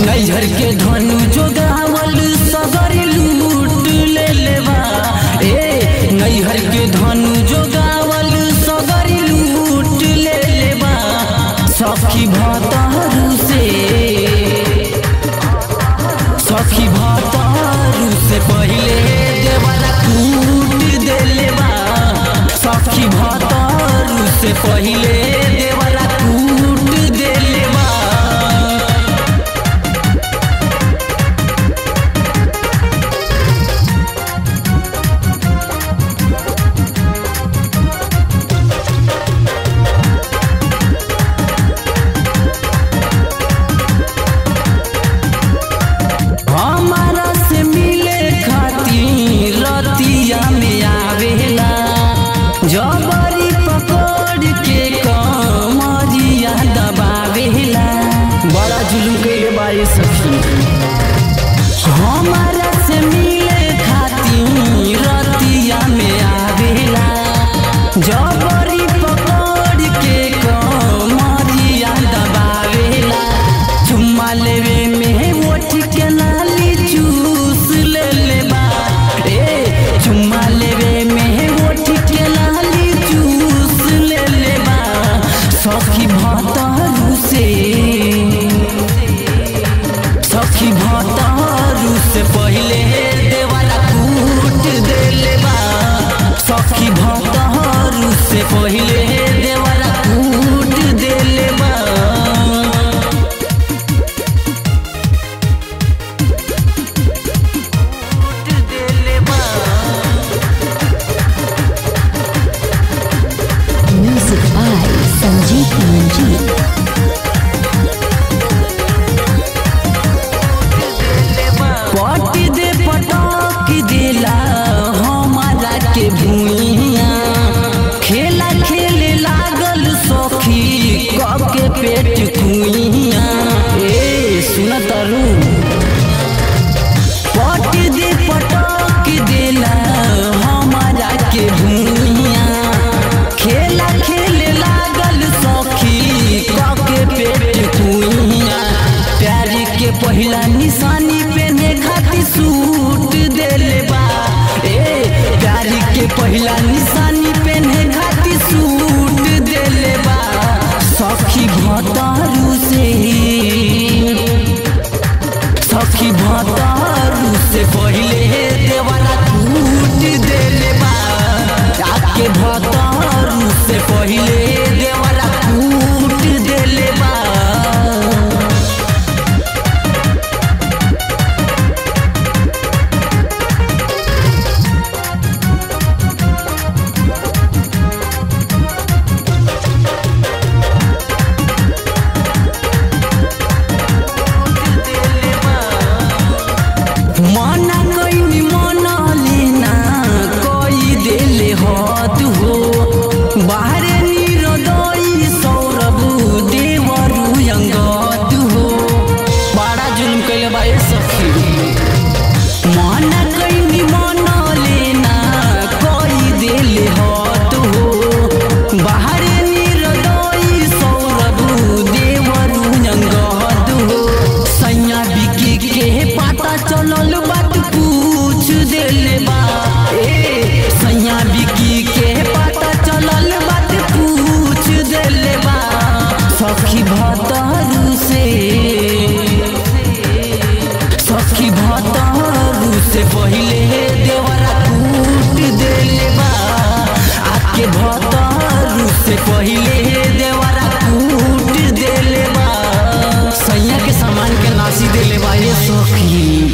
नैहर के धनु जोगावल सगर लूट ले लेवा ए नैहर के धनु जोगावल सगर लूट ले लेवा सखी भतरू से सखी भतरू से पहिले देवरा कूट दे लेवा सखी भतरू से पहिले देवरा कूट दे लेवा हमारा से मिले खातिर रतिया में आवेला जबरी पकड़ के कमरिया दबावेला बड़ा जुलूम के बाई सखी हमारा से मिले खातिर रतिया में आवेला जबरी पकड़ के कमरिया दबावेला चुम्मा लेवे में ओठ के नाली चूस ले लेबा ए चुम्मा लेवे में ओठ के नाली चूस ले लेबा सखी भतरू से सखी भतरू से पहिले देवाला कूट दे लेबा सखी भतरू से पहिले देवाला कूट दे लेबा Music by Sanjeev Manjeet. पट दे पटक देला हमारा के भूइया खेला खेले लागल सखी कब के पेट कुइया ए सुन तरु पट दे पटक देला हमारा के भूइया खेला खेले लागल सखी कब के पेट कुइया प्यारी के पहिला निशानी पेने खातिर सूट देले बा ए प्यारी के पहिला निशानी पेने खातिर सूट देले बा सखी भतरू से सखी भतरू से पहिले देवाला टूट देले बा आके भतरू से पहिले देवाला टूट देले बा मना कैनी मना लेना कोई देले हाथ हो बाहरे निरदई सौरभ देवरु अंगत हो बड़ा जुल्म कैले बा ए सखी मना कैनी मना लेना कोई देले हाथ हो बाहरे निरदई सौरभ देवरु अंगत हो सैया बिकी के पता चलल बात पूछ देले बा ए सैया बिकी के पता चलल बात पूछ देले बा सखी भतरू से सखी भतरू से पहिले देवरा कूट देले बा आके भतरू से पहिले देवरा कूट देले बा सैया के सामान के नासी देले बा ये सखी